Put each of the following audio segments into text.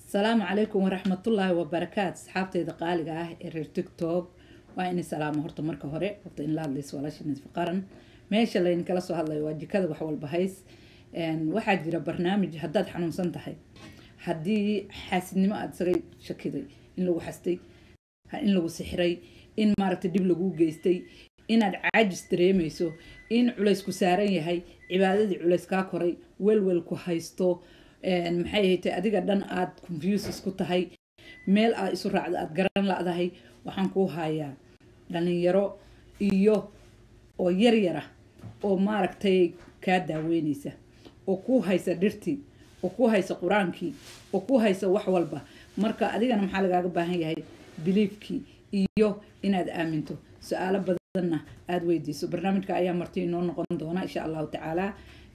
asalaamu calaykum waraxmatullaahi wabarakaatu asxaabteyda qaaliga ah ee reer tictok waa inay salaamo horta marka hore horta in la hadlayso walaasha nisfi qaran meesha laynkala soo hadlayo waa jikada wax walba hays waxaa jira barnaamij haddaad xanuunsan tahay haddii xaasidnimo aada isaga shakiday in lagu xastay in lagu sixray in maaragtay dhib laguu geystay inaad caajis dareemayso in culays ku saaran yahay cibaadadii culays kaa koray welwel ku haysto maxay haytay adiga dhan aada confuses ku tahay meel aad isu raacda aada garan la-dahay waxaan kuu hayaa dhalinyaro iyo oo yaryara oo maaragtay kaa daaweynaysa oo kuu haysa dhirtii oo kuu haysa qur-aankii oo kuu haysa wax walba marka adigana maxaa lagaaga baahan yahay biliifkii iyo inaad aaminto su-aalo badanna aada weydiiso barnaamijka ayaa marti inoo noqon doona insha allahu tacaala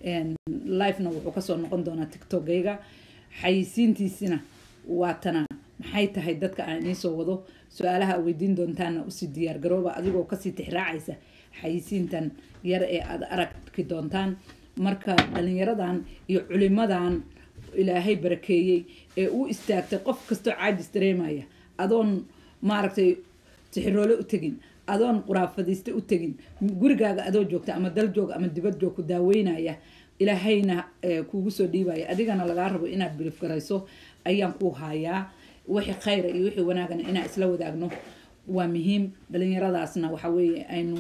livena wuxuu kasoo noqon doonaa tiktokgayga xayisiintiisina waa tana maxay tahay dadka aan idiinsoo wado su-aalaha weydiin doontaana usii diyaargarooba adigoo kasii tixraacaysa xayisiintan yar ee aada aragki doontaan marka dhalinyaradan iyo culimadan ilaahay barakeeyey ee u istaagtay qof kastoo caajis dareemaya adoon maaragtay tixiroole u tegin adoon quraafadayste u tegin gurigaaga adoo joogta ama dal joog ama dibad joog ku daaweynaya ilaahayna kuugu soo dhiibaya adigana lagaa rabo inaad bilif garayso ayaan kuu hayaa wixii khayra iyo wixii wanaagana inaan isla wadaagno waa muhiim dhalinyaradaasna waxa weeye aynu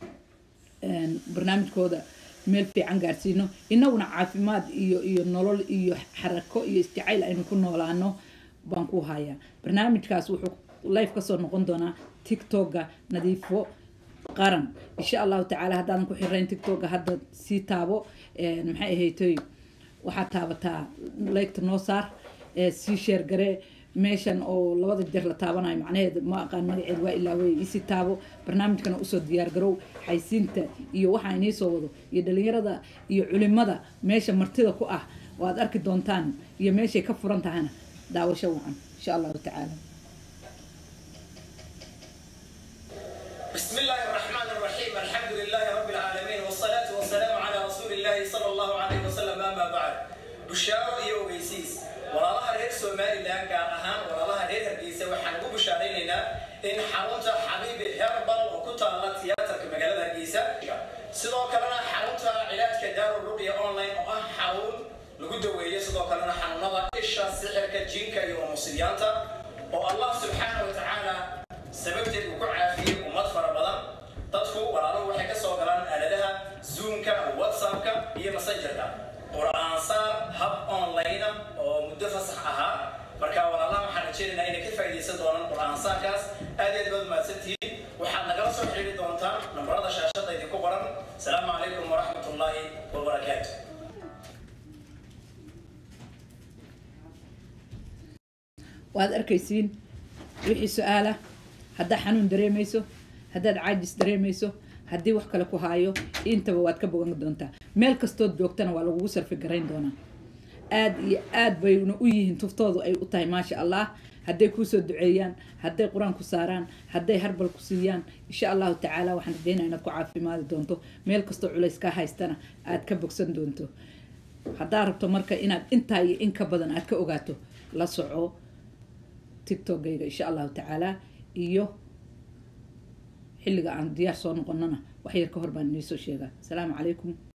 barnaamijkooda meel fiican gaarsiino inaguna caafimaad iyo iyo nolol iyo xarako iyo isjacayl aynu ku noolaano baan ku hayaa barnaamijkaas wuxuu life kasoo noqon doonaa tictokga nadiifo qaran insha allahu tacaala haddaadan ku xirayn tictokga hadda sii taabo maxay ahaytoy waxaad taabataa laygta noo saar sii sheergaree meeshan oo labada jeer la taabanayo macnaheed ma aqaan magaceed waa ilaa wey isii taabo barnaamijkana usoo diyaargarow xaysiinta iyo waxaa iniisoo wado iyo dhalinyarada iyo culimada meesha martida ku ah oo aad arki doontaan iyo meeshay ka furan tahana daawasho wacan insha allahu tacaala بسم الله الرحمن الرحيم الحمد لله رب العالمين والصلاة والسلام على رسول الله صلى الله عليه وسلم أما بعد بشارة iyo ogeysiis walaalaha reer somalilan gaar ahaan walaalaha reer hargeysa waxaan ugu bushaaraynaynaa in xarunta xabiibi herbal oo ku taala tiyaatarka magaalada hargeysa sidoo kalena xarunta cilaajka daaru ruqya online oo ah xarun lagu daweeyo sidoo kalena xanuunada isha sixirka jinka iyo musiibyaanta oo allah subxaana wa tacaala sababteed uu ku caafiyey ummad fara badan dadku walaaluhu waxay ka soo galaan aaladaha zoomka whatsappka iyo messengerka qur-aansaar hab online ah oo muddo fasax ahaa marka walaalaha waxaan rajeynaynaa inay ka faa'iidaysan doonaan qur-aansaarkaas aad aad baad mahadsantihiin waxaad nagala soo xiriiri doontaan nambarada shaashada idinku qoran asalaamu calaykum waraxmat ullaahi wabarakaatu waad arkaysiin wixii su-aala haddaad xanuun dareemayso haddaad caajis dareemayso haddii wax kale ku haayo intaba waad ka bogan doontaa meel kastood joogtana waa lagugu sarfi garayn doonaa aada iyo aad bayna u yihiin tuftoodu ay u tahay maasha allah hadday kuusoo duceeyaan hadday qur-aan ku saaraan hadday harbal ku siiyaan insha allahu tacaala waxaan rajeynaa inaad ku caafimaadi doonto meel kastoo culays kaa haystana aad ka bogsan doonto haddaa rabto marka inaad intaa iyo in ka badan aad ka ogaato la soco tictokgayga insha allahu tacaala iyo xilliga aan diyaar soo noqonana wax yar ka hor baan iniisoo sheegaa asalaamu calaykum